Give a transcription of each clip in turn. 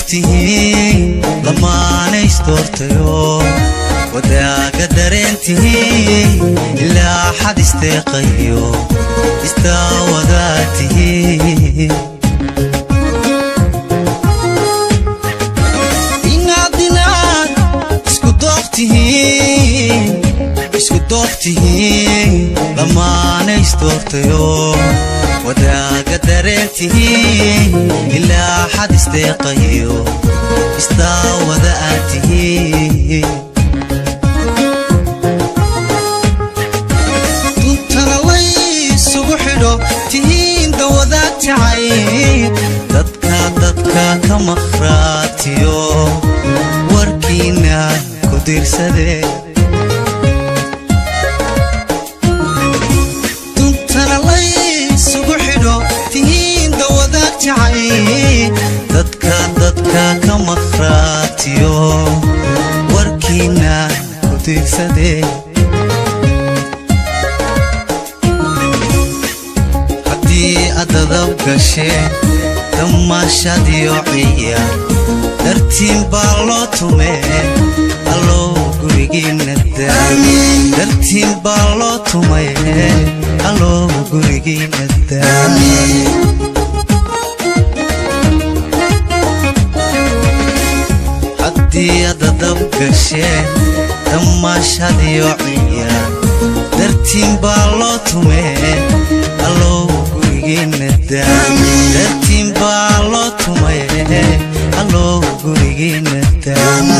tihiin lamaanays doortayo wadaaga dareentihiin ilaa xad isteeqayo istaawadaa tihiin inaad inaad isku doogtihiin isku doogtihiin lamaanays doortayo wadaaga dareentihiin ilaa xad isteeqayo istaawada aad tihiin duntana laysugu xidho tihiin dawadaad jacayd dadka dadka ka maqhraatiyo warkiina ku diirsadee duntana laysugu xidho tihiin dawadaad jacayd dadka dadka ka maqhraatiyo warkiina ku diirsadee haddii adadab gasheen damaashadiyo ciyaar dartiin baa loo tumee allow gurigiina daam dartiin baa loo tumee allow gurigiina daam haddii adadab gasheen damaashadiyo ciyaar dartiin baa loo tumee allow gurigiina daam dartiin baa loo tumee allow gurigiina daam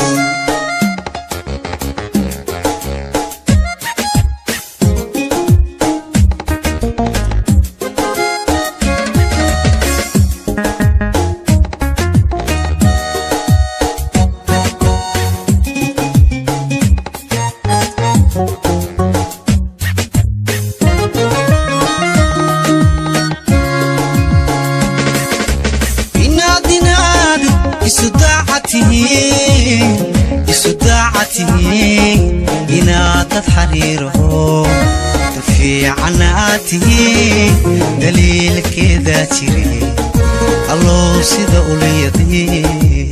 inaad inaad isu daacatihiin isu daacatihiin inaadad xariiraho da fiicanna aad tihiin daliilkeedaa jire allow sida ulayadiir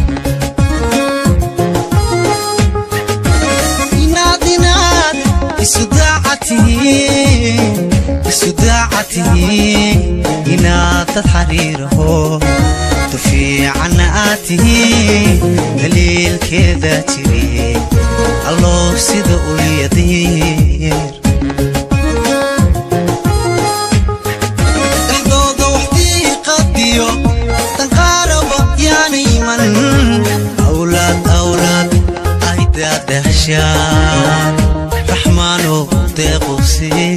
inaad inaad isu daacatihiin isu daacatihiin inaadad xariiraho da fiicanna aad tihiin daliilkeedaa jire allow sida ulyadiir dhexdooda waxdii qadiyo danqaaraba yaana iman awlaad awlaad ay daadahshaan raxmaanow deequsii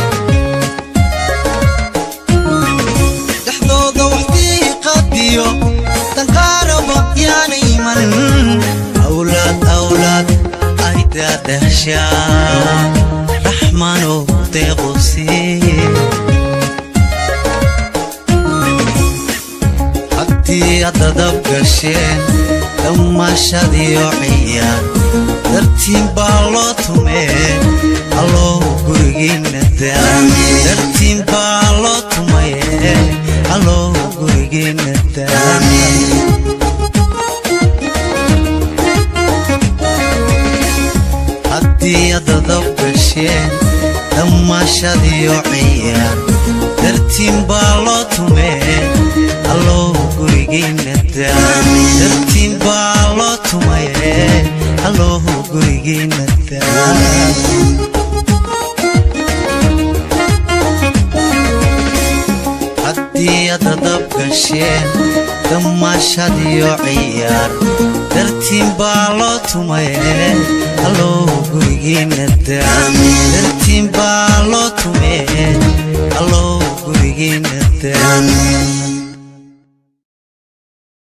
dhexdooda waxdii qadiyo danqaaraba yaana iman awlaad awlaad ay daadahshaan raxmaanow deequsii haddii adadab gasheen damaashadiyo ciyaar dartiin baa loo tumee allow gurigiina daam dartiin baa loo tumaye allow gurigiina daam haddii adadab gasheen damaashadiyo ciyaar dartiin baa loo tumee allow gurigiina daam dartiin baa loo tumaye allow gurigiina daam haddii adadab gasheen damaashadiyo ciyaar dartiin baa loo tumaye allow gurigiina daam dartiin baa loo tumee allow gurigiina daam